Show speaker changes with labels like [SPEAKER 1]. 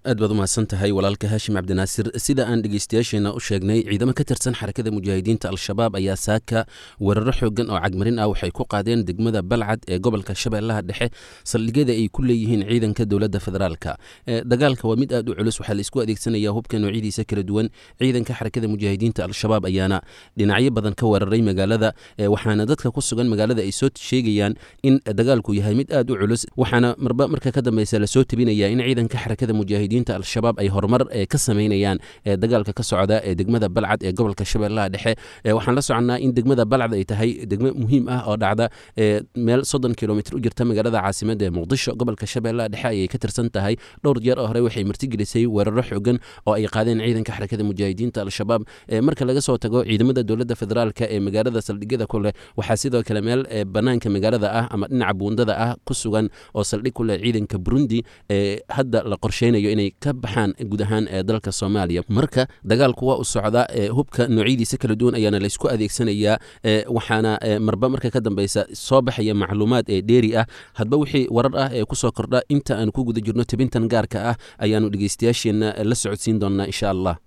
[SPEAKER 1] aad baad u mahadsan tahay walaalka haashim cabdinaasir sida aan dhegeystayaasheena u sheegnay ciidamo ka tirsan xarakada mujaahidiinta al-shabaab ayaa saaka weeraro xoogan oo cagmarin ah waxay ku qaadeen degmada balcad ee gobolka shabeellaha dhexe saldhigyada ay ku leeyihiin ciidanka dowladda federaalka dagaalka waa mid aad u culus waxaa la isku adeegsanaya hubka noocyadiisa kala duwan ciidanka xarakada mujaahidiinta al-shabaab ayaana dhinacyo badan ka weeraray magaalada waxaana dadka ku sugan magaalada ay soo sheegayaan in dagaalku yahay mid aad u culus waxaana marba marka ka dambeysa lasoo tebinaya in ciidanka xarakada mujaahidiinta al-shabaab ay horumar ka sameynayaan dagaalka ka socda ee degmada balcad ee gobolka shabeellaha dhexe waxaan la soconnaa in degmada balcad ay tahay degmo muhiim ah oo dhacda meel soddon kilomitr u jirta magaalada caasimada ee muqdisho gobolka shabeellaha dhexe ayay ka tirsan tahay dhowr jeer oo hore waxay martigelisay weeraro xoogan oo ay qaadeen ciidanka xarakada mujaahidiinta al-shabaab marka laga soo tago ciidamada dowladda federaalk ee magaalada saldhigyada ku leh waxaa sidoo kale meel banaanka magaalada ah ama dhinaca buundada ah ku sugan oo saldhig ku leh ciidanka burundi ee hadda la qorsheynayo inay ka baxaan guud ahaan ee dalka soomaaliya marka dagaalku waa u socdaa hubka noocyadiisa kala duwan ayaana laysku adeegsanayaa waxaana marba marka ka dambeysa soo baxaya macluumaad ee dheeri ah hadba wixii warar ah ee kusoo kordha inta aan ku guda jirno tebintan gaarka ah ayaanu dhegeystayaasheenna la socodsiin doonnaa insha allah